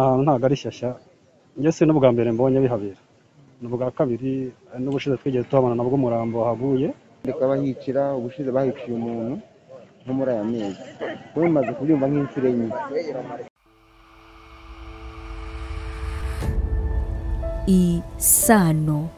ahantu ntabwo ari shyashya njye si n'ubwa mbere mbonye bihabera ni ubwa kabiri ari n'ubushize twigeze tuhabona nabwo umurambo wahaguye ndi kubabahicira ubushize bahiciye umuntu nko muri aya mezi kuba bimaze kubyumva nk'inshuro enye isano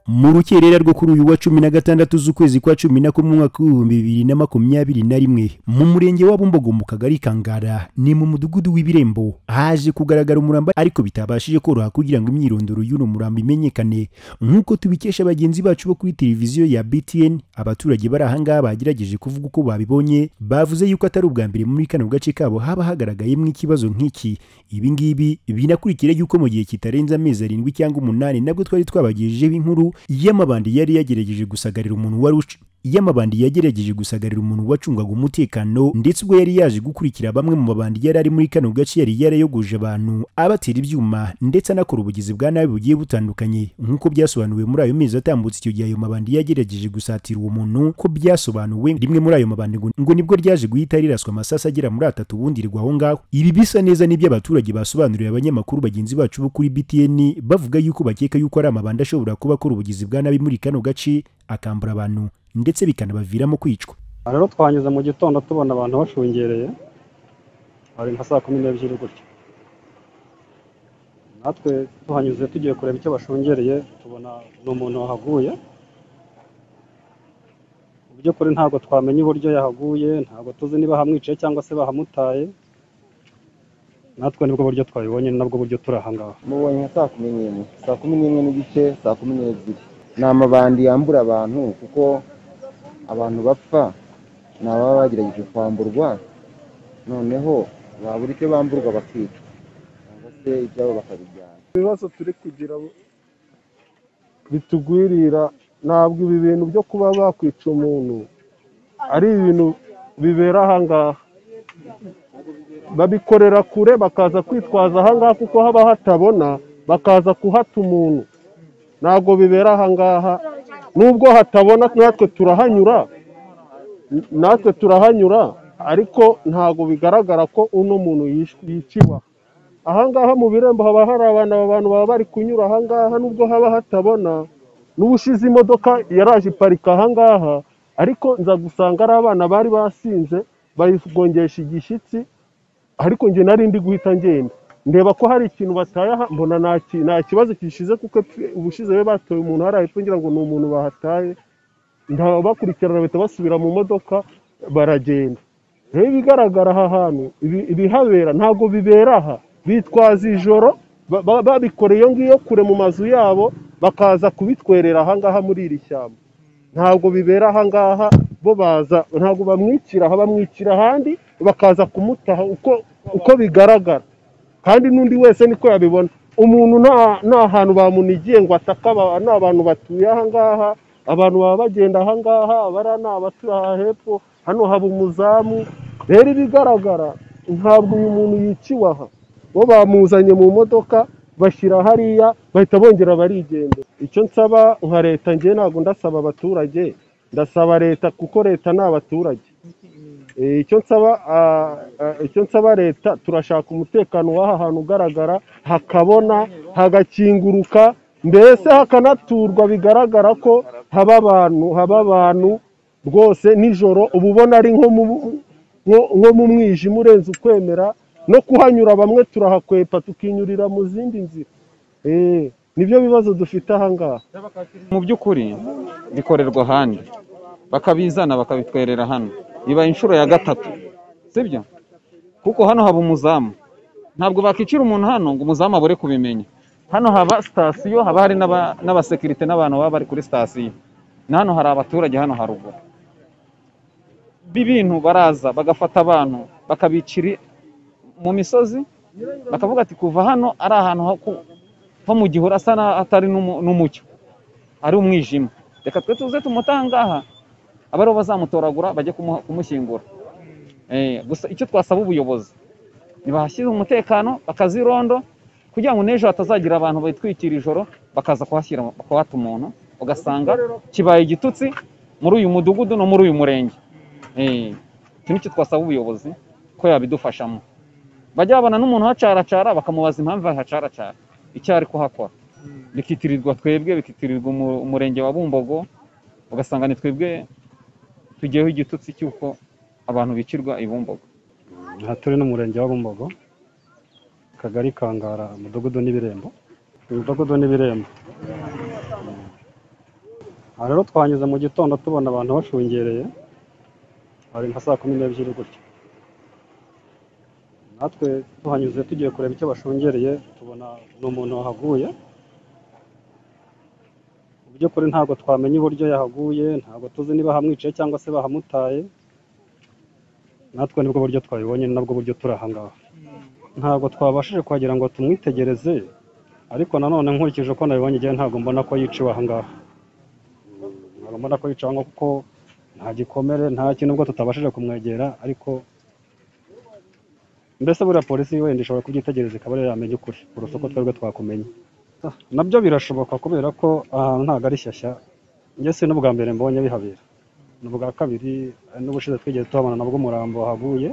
mu rukerera rwo kuri uyu wa cumi na gatandatu z'ukwezi kwa cumi na kumwe umwaka w'ibihumbi bibiri na makumyabiri na rimwe mu murenge wa bumbogo mu kagari ka ngara ni mu mudugudu w'ibirembo haje kugaragara umurambo ariko bitabashije koroha kugira ngo imyirondoro y'uno murambo imenyekane nk'uko tubikesha bagenzi bacu bo kuri televiziyo ya btn abaturage bari aha ngaha bagerageje kuvuga uko babibonye bavuze yuko atari ubwa mbere muri kano gace kabo haba hagaragayemo ikibazo nk'iki ibi ngibi binakurikira yuko mu gihe kitarenze amezi arindwi cyangwa umunani nabwo twari twabagejejeho inkuru y'amabandi yari yagerageje gusagarira umuntu wari uc- y'amabandi yagerageje gusagarira umuntu wacungaga umutekano ndetse ubwo yari yaje gukurikira bamwe mu mabandi yari ari muri kano gace yari yarayogoje abantu abatera ibyuma ndetse anakora ubugizi bwa nabi bugiye butandukanye nk'uko byasobanuwe muri ayo mezi atambutse icyo gihe ayo mabandi yagerageje gusatira uwo muntu ko byasobanuwe rimwe muri ayo mabandi ngo ngo nibwo ryaje guhita riraswa amasasa agera muri atatu ubundi rigwa aho ngaho ibi bisa neza nibyo abaturage basobanuriye abanyamakuru bagenzi bacu bo kuri btn bavuga yuko bakeka yuko ari amabandi ashobora kuba akora ubugizi bwa nabi muri kano gace akambura abantu ndetse bikanabaviramo kwicwa Aha rero twahanyuze mu gitondo tubona abantu bashungereye hari nka saa kumi n'ebyiri gutya natwe tuhanyuze tugiye kureba icyo bashungereye tubona ni umuntu wahaguye mu by'ukuri ntabwo twamenya uburyo yahaguye ntabwo tuzi niba hamwicaye cyangwa se bahamutaye natwe nibwo buryo twabibonye ni nabwo buryo turi aha ngaha mubonye nka saa kumi n'imwe saa kumi n'imwe n'igice saa kumi n'ebyiri ni amabandi yambura abantu kuko abantu bapfa ni ababa bagerageje kwamburwa noneho babura icyo bamburwa bakicwa cyangwa se ibyabo bakabijyana ibibazo turi kugira bitugwirira ntabwo ibi bintu byo kuba bakwica umuntu ari ibintu bibera ahangaha babikorera kure bakaza kwitwaza ahangaha kuko haba hatabona bakaza kuhata umuntu ntabwo bibera ahangaha nubwo hatabona natwe turahanyura natwe turahanyura ariko ntabwo bigaragara ko uno muntu yishwe- yiciwe aha ahangaha mu birembo haba hari abantu aba bantu baba bari kunyura ahangaha nubwo haba hatabona n'ubushize imodoka yaraje iparika ahangaha ariko nza gusanga ari abana bari basinze bayigongesha igishyitsi ariko njye nari ndi guhita ngenda ndeba ko hari ikintu bataye aha mbona nta ki- nta kibazo gishize kuko epfo- ubushize be batoye umuntu hariya hepfo ngira ngo ni umuntu bahataye bakurikirana bahita basubira mu modoka baragenda rero ibigaragara aha hantu ibi- ibihabera ntabwo bibera aha bitwaza ijoro ba- ba- babikora iyo ngiyo kure mu mazu yabo bakaza kubitwerera ahangaha muri iri shyamba ntabwo bibera ahangaha bo baza ntabwo bamwikira aha bamwikira ahandi bakaza kumutaha uko uko bigaragara kandi n'undi wese niko yabibona umuntu nta- nta hantu bamunigiye ngo ataka aba- ni abantu batuye ahangaha abantu baba bagenda ahangaha abariya ni abatuye aha hepfo hano haba umuzamu rero ibigaragara ntabwo uyu muntu yiciwe aha bo bamuzanye mu modoka bashyira hariya bahita bongera barigendera icyo nsaba nka leta njye ntabwo ndasaba abaturage ndasaba leta kuko leta ni abaturage Eh, icyo nsaba ah, ah, icyo nsaba leta turashaka umutekano w'aha hantu ugaragara hakabona hagakinguruka mbese hakanaturwa bigaragara ko haba abantu haba abantu rwose nijoro uba ubona ari nko mu nko- nko mu mwijima urenze ukwemera no kuhanyura bamwe turahakwepa tukinyurira mu zindi nzira Eh, nibyo bibazo dufite ahangaha mu by'ukuri bikorerwa ahandi bakabizana bakabitwerera hano biba inshuro ya gatatu sibyo kuko hano haba umuzamu ntabwo bakicira umuntu hano ngo umuzamu abure kubimenya hano haba sitasiyo haba hari n'aba- n'abasekirite n'abantu baba bari kuri sitasiyo na hano hari abaturage hano haruguru b'ibintu baraza bagafata abantu bakabicira i- mu misozi bakavuga ati kuva hano ari ahantu ho ku- ho mu gihuru asa n'ahatari n'umu- n'umucyo ari umwijima reka twe tuze tumutangaha abariho bazamutoragura bajye kumu- kumushyingura Eh, gusa icyo twasaba ubuyobozi ntibahashyire umutekano bakazirondo kugira ngo n'ejo hatazagira abantu bitwikira ijoro bakaza kuhashyira kuhata umuntu ugasanga kibaye igitutsi muri uyu mudugudu no muri uyu murenge Eh, iki nicyo twasaba ubuyobozi ko yabidufashamo bajya babona n'umuntu uhacaracara bakamubaza impamvu ahacaracara icyo ari kuhakora bikitirirwa twebwe bikitirirwa umu- umurenge wa bumbogo ugasanga ni twebwe tugiyeho igitutsi cy'uko abantu bicirwa i bumbogo aha turi n'umurenge wa Bumbogo akagari Kangara umudugudu n'ibirembo umudugudu n'ibirembo aha rero twahanyuze mu gitondo tubona abantu bashungereye hari nka saa kumi n'ebyiri gutya natwe tuhanyuze tugiye kureba icyo bashungereye tubona ni umuntu wahaguye mu by'ukuri ntabwo twamenya uburyo yahaguye ntabwo tuzi niba hamwiciye cyangwa se bahamutaye natwe nibwo buryo twabibonye ni nabwo buryo turi aha ngaha ntabwo twabashije kuhagira ngo tumwitegereze ariko nanone nkurikije uko nabibonye igihe ntabwo mbona ko yiciwe aha ngaha ntabwo mbona ko yiciwe aha ngaha kuko nta gikomere nta kintu ubwo tutabashije kumwegera ariko mbese buriya polisi wenda ishobora kubyitegereza ikaba ariyo yamenya ukuri kurusha uko twebwe twakumenya Ah, nabyo birashoboka kubera ko ahantu ntabwo ari shyashya njye si n'ubwa mbere mbonye bihabera ni ubwa kabiri ari n'ubushize twigeze tuhabona nabwo umurambo wahaguye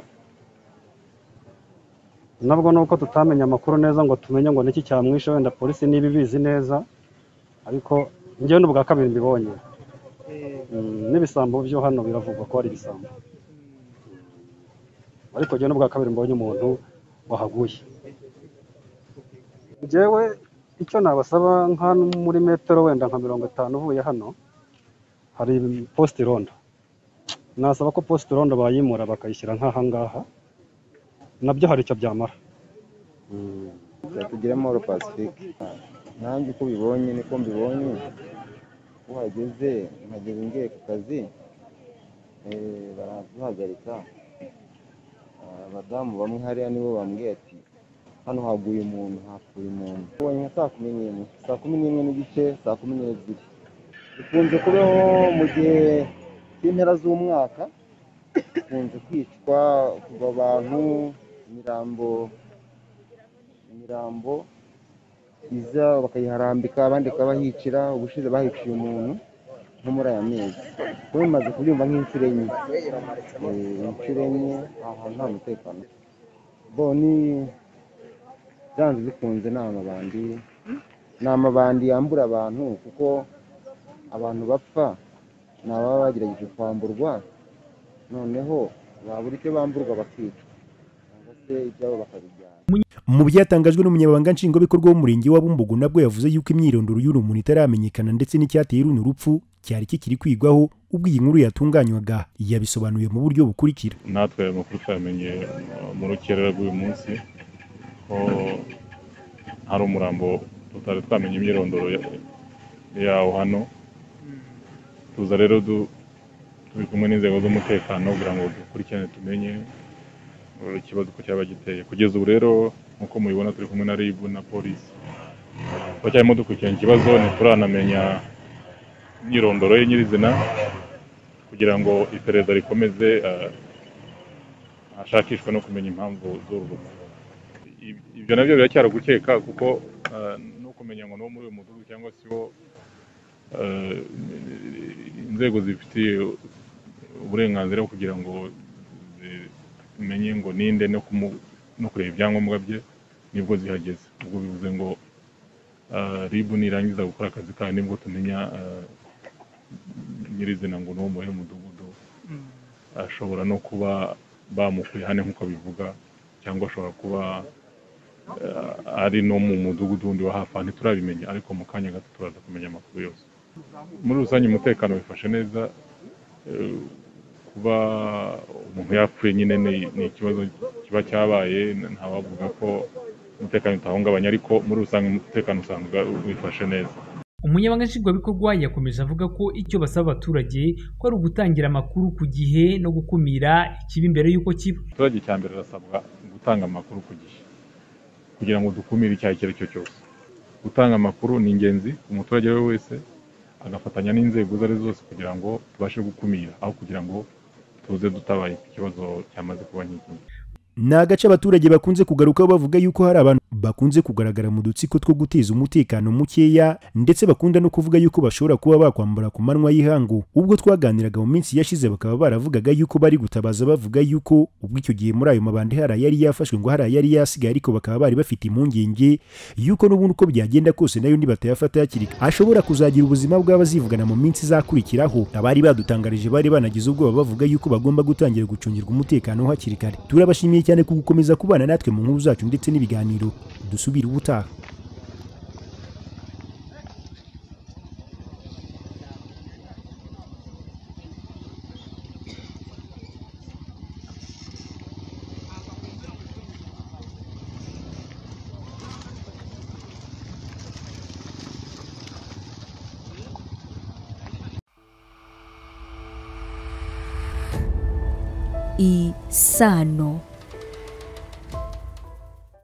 nabwo nubwo tutamenye amakuru neza ngo tumenye ngo niki cyamwishe wenda polisi niba ibizi neza ariko njyewe ni ubwa kabiri mbibonye Mm, n'ibisambo byo hano biravugwa ko ari ibisambo ariko njyewe n'ubwa kabiri mbonye umuntu wahaguye njyewe icyo nabasaba nka muri metero wenda nka mirongo itanu uvuye hano hari posite rondo nasaba ko posite rondo bayimura bakayishyira nk'aha ngaha nabyo hari icyo byamara byatugira amahoro pacifique nanjye uko bibonye niko mbibonye uhageze nkagera ngiye ku kazi eh, baraduhagarika Ah, abadamu bamwe hariya nibo bambwiye ati hano haguye umuntu hapfuye umuntu ubonye nka saa kumi n'imwe saa kumi n'imwe n'igice saa kumi n'ebyiri bikunze kubaho mu gihe cy'impera z'umwaka bikunze kwicwa kuva abantu imirambo imirambo iza bakayiharambika abandi bakabahicira ubushize bahiciye umuntu nko muri aya mezi kuba bimaze kubyumva nk'inshuro enye Eh, inshuro enye aha hantu nta mutekano boni byanze bikunze ni amabandi ni amabandi yambura abantu kuko abantu bapfa ni ababa bagerageje kwamburwa noneho babura icyo bamburwa bakicwa cyangwa se ibyabo bakabijyana Mu byatangajwe n'umunyamabanga nshingwabikorwa w'umurenge wa Bumbogo nabwo yavuze yuko imyirondoro y'uru muntu itaramenyekana ndetse n'icyateye runo rupfu cyari kikiri kwigwaho ubwo iyi nkuru yatunganywaga yabisobanuye mu buryo bukurikira natwe ayo makuru twayamenye uh, mu rukerera rw'uyu munsi ko hari umurambo tutari twamenye imyirondoro ya- yawo hano tuza rero du- turi kumwe n'inzego z'umutekano kugira ngo dukurikirane tumenye uh, ikibazo uko cyaba giteye kugeza ubu rero nk'uko mubibona turi kumwe na RIB na polisi turacyarimo dukurikirana ikibazo ntituranamenya imyirondoro ye nyirizina kugira ngo iperereza rikomeze uh, hashakishwa no kumenya impamvu z'urwo rupfu. Ib- ibyo nabyo biracyari gukeka kuko eh, no kumenya ngo ni uwo muri uyu mudugudu cyangwa se uwo eh, inzego zifitiye uburenganzira bwo kugira ngo zimenye ngo ninde no kumu- no kureba ibyangombwa bye nibwo zihageze ubwo bivuze ngo eh, RIB nirangiza gukora akazi kayo nibwo tumenya eh, nyirizina ngo ni uwo muri uyu mudugudu ashobora no kuba bamukuye hano nk'uko bivuga cyangwa ashobora kuba eh, ari no mu mudugudu wundi wa hafi aha ntiturabimenya ariko mu kanya gato turaza kumenya amakuru yose muri rusange umutekano wifashe neza eh, kuba umuntu yapfuye nyine ni ni ikibazo kiba cyabaye n- ntawavuga ko umutekano utahungabanya ariko muri rusange umutekano usanga wifashe neza umunyamabanga nshingwabikorwa yakomeje avuga ko icyo basaba abaturage ko ari ugutangira amakuru ku gihe no gukumira ikibi mbere y'uko kiba abaturage cya mbere arasabwa gutanga amakuru ku gihe kugira ngo dukumire icyaha icyo ari cyo cyose gutanga amakuru ni ingenzi ku muturage we wese agafatanya n'inzego izo ari zo zose kugira ngo tubashe gukumira aho kugira ngo tuze dutabaye ku kibazo cyamaze kuba nk'iki ni agace abaturage bakunze kugarukaho bavuga yuko hari abantu bakunze kugaragara mu dutsiko two guteza umutekano mukeya ndetse bakunda no kuvuga yuko bashobora kuba bakwambara ku manwa y'ihangu ubwo twaganiraga mu minsi yashize bakaba baravugaga yuko bari gutabaza bavuga yuko ubwo icyo gihe muri ayo mabandi hari ayari yafashwe ngo hari ayari yasigaye ariko bakaba bari bafite impungenge yuko n'ubundi uko byagenda kose nayo nibatayafata hakiri kare ashobora kuzagira ubuzima bw'abazivugana mu minsi izakurikiraho abari badutangarije bari banagize ubwoba bavuga yuko bagomba gutangira gucungirwa umutekano hakiri kare turabashimiye cyane ku gukomeza kubana natwe mu nkuru zacu ndetse n'ibiganiro dusubire ubutaha isano